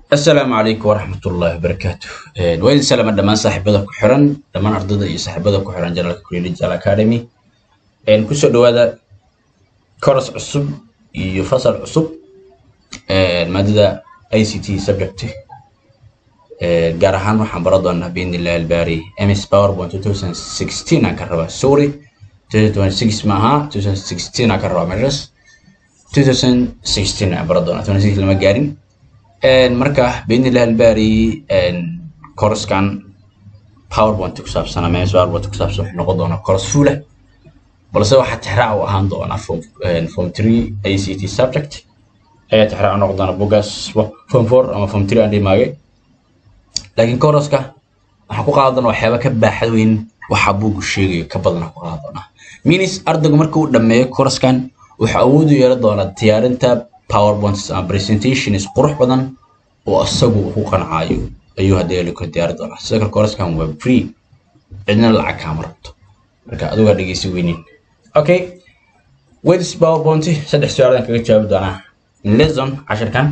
asalaamu calaykum waraxmatullaahi wabarakaatu waa idin salaama dhammaan saaxiibada ku xiran dhammaan ardada iyo saaxiibada ku xiran janalka collegial academy kusoo dhawaada course cusub iyo fasal cusub maadada i c t subject gaar ahaan waxaan baran doonaa biidnillahi albaari ms powerpoint 2016 aan ka rabaa sorry 2026 ma aha 2016 aan ka rabaa meeshas 2016 aan baran doonaa 2016 lama gaarin marka biidnillahi albaari coursekan powerpoint ku saabsan ama ms powerpoint ku saabsan wuxuu noqon doonaa course full ah balse waxaa tixraac u ahaan doonaa form form 3 ict subject ayaa tixraac u noqon doona bugaas form 4 ama form 3 aan dhimaagay laakiin courseska waxaan ku qaadan doonaa waxyaaba ka baaxad weyn waxa buugu sheegayo ka badan ku qaadan doonaa minis ardaygu marka uu dhammeeyo coursekan wuxuu awood u yeelan doonaa diyaarinta powerpoints ama presentations qurux badan oo asagu ku qancaayo ayuu haddii la kor diyaari doonaa sidoo kale coursekan waa free cidna lacag kaama rabto marka adigu ha dhegeysi weynin okay wedis powerpoint saddex su-aaladaan kaga jawaabi doonaa lesson cashirkan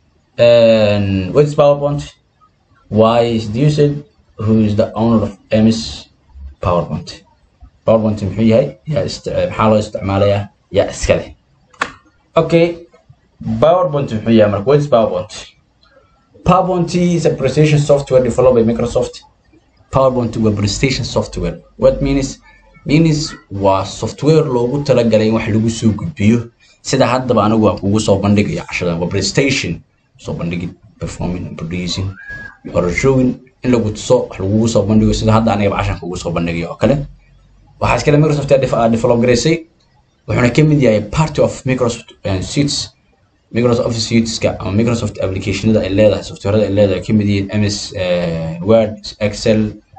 wedis powerpoint why is the user who is the owner of ms powerpoint powerpoint muxuu yahay yaa maxaa loo isticmaalayaa yaa iska leh okay PowerPoint muxuu yahay marka what is PowerPoint PowerPoint is a presentation software developed by Microsoft PowerPoint waa presentation software what means means waa software loogu talagalay in wax lagu soo gudbiyo sida haddaba anigu aan kugu soo bandhigayo cashadan waa presentation soo bandhigid performing and producing or showing in lagu tuso wax lagugu soo bandhigo sida hadda aniga cashan kugu soo bandhigayo oo kale waxaa iskale Microsoft develop gareysay wuxuuna ka mid yahay part of Microsoft Suites Microsoft Office Suiteska ama Microsoft applicationada ay leedahay softwarada ay leedahay ka mid yihiin MS Word Excel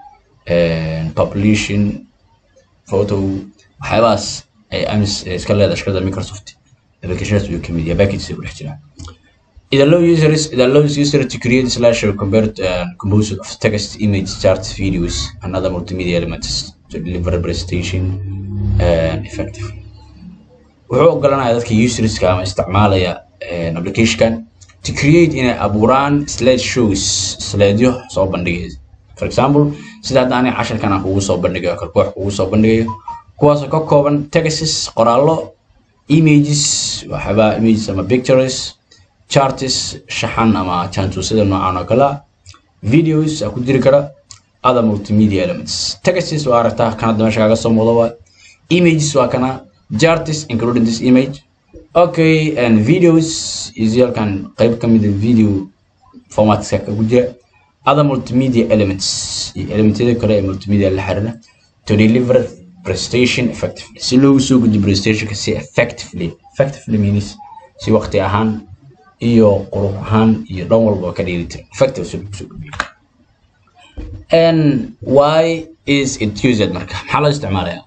publishing photo waxyaabahaas ay MS iska leedahay shirkadda Microsoft applicationadas ayuu ka mid yahay packages ay ku dhex jiraan It allows users it allows user to create slash or convert uh, composed of text, image, charts, videos, and other multimedia elements to deliver a presentation uh, effectively. wuxuu ogolanayaa dadka userska ama isticmaalaya applicationkan to create inay abuuraan slide shows slaidyo soo bandhigaya for example sida hadda aniga casharkan aan kugu soo bandhigayo kal koox kugu soo bandhigayo kuwaasoo ka kooban texts qoraallo images waxyaabaa images ama pictures charts shaxan ama jaantuusada noocan oo kale videos aa ku jiri kara other multimedia elements texts waa aragtaa kan hadda meesha kaaga soo muuqda waa images waa kana charts including this image okay and videos is halkan qayb ka mid ah video formatska ku jira other multimedia elements elementyada kale ee multimedia la xiriira to deliver presentation effectively si loogu soo gudbiyo presentationka si effectively effectively means si waqti ahaan iyo qurux ahaan iyo dhan walba ka dheelitiran effective si loogu soo gudbiyo and why is it used marka maxaa loo isticmaalayaa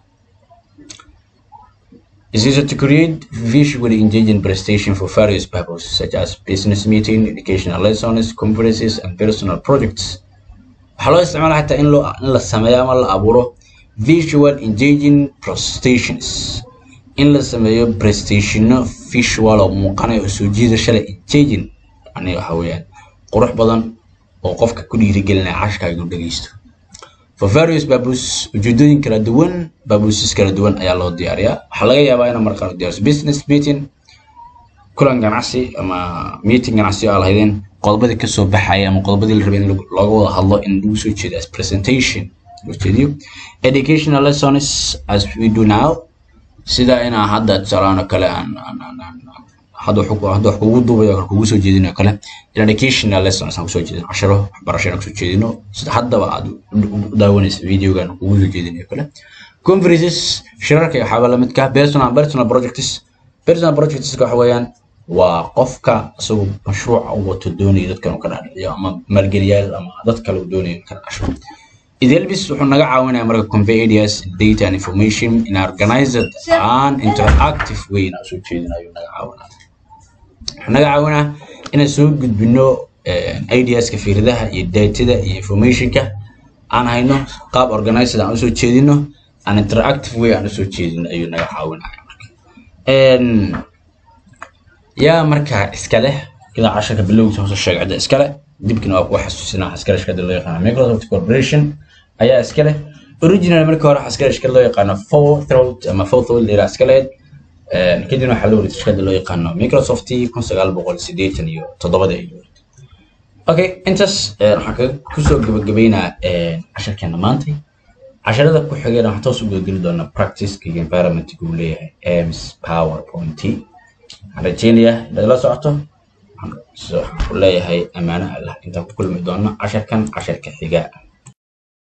is used to create visually engaging presentation for various purposes such as business meeting, educational lessons, conferences, and personal projects. waxaa loo isticmaala xataa in loo in la sameeyo ama la abuuro visual engaging presentations in la sameeyo presentationo visual oo muuqanaya oo soo jiidasho leh engaging yani waxa weeyaan qurux badan oo qofka ku dhiirigelinaya cashkaaga inuu dhegeysto for various purposes ujeedooyin kala duwan purposes kala duwan ayaa loo diyaariyaa waxaa laga yaabaa inaad markaan diyaariso business meeting kulan ganacsi ama meeting ganacsi oo lahaydeen qodobadii kasoo baxaya ama qodobadii la rabay in looga wada hadlo in lagu soo jeedo as presentation loo jeediyo educational lessons as we do now sida inaa hadda tusaalahaan oo kale aan hadda wax kugu duubayo kale kugu soo jeedinayo kale in educational lessons aan kusoo jeedino casharo waxbarasho aan kusoo jeedino sida haddaba aad u daawanaysa videogan kugu soo jeedinayo kale conferences shirarka iyo waxyaaba lamidka personal personal projects personal projects waxa weeyaan waa qofka isagu mashruuca u wato doonayo dadkan uu ka dhaadhiciyo ama maalgeliyaal ama dad kale uu doonayo in ka dhasho Idelbis wuxuu naga caawinayaa marka convey ideas, data and information in an organized and interactive way inaan soo jeedinayo naga caawinaya wuxuu naga caawinaa inaan soo gudbino ideaska fikradaha iyo datada iyo informationka aan hayno qaab organized aan usoo jeedino an interactive way aan usoo jeedino ayuu naga caawinaya marka yaa markaa iska leh idan casharka bilowgiisa hoose sheeg cidda iskale dibkina waa kuwa xasuusinaa iskale shirkadda loo yaqaano microsoft corporation ayaa iskale original markii hore iskale shirkad loo yaqaano forthroat ama forthroat la yidhaha iskaleed kadibna waxaa loo wareegtay shirkadda loo yaqaano microsoft kun sagaal boqol siddeetan iyo toddobada ay wareegtay okay intaas waxaan kaga kusoo gabagabeynaa casharkeena maantay casharada ku xigeen waxaan toos u gudageli doonaa practiceka iyo environmentka uu leeyahay ams powerpoint waxaan rajeynayaa inaad la socoto waxaan ku leeyahay ammaano allah intaan ku kulmi doona casharkan casharka xiga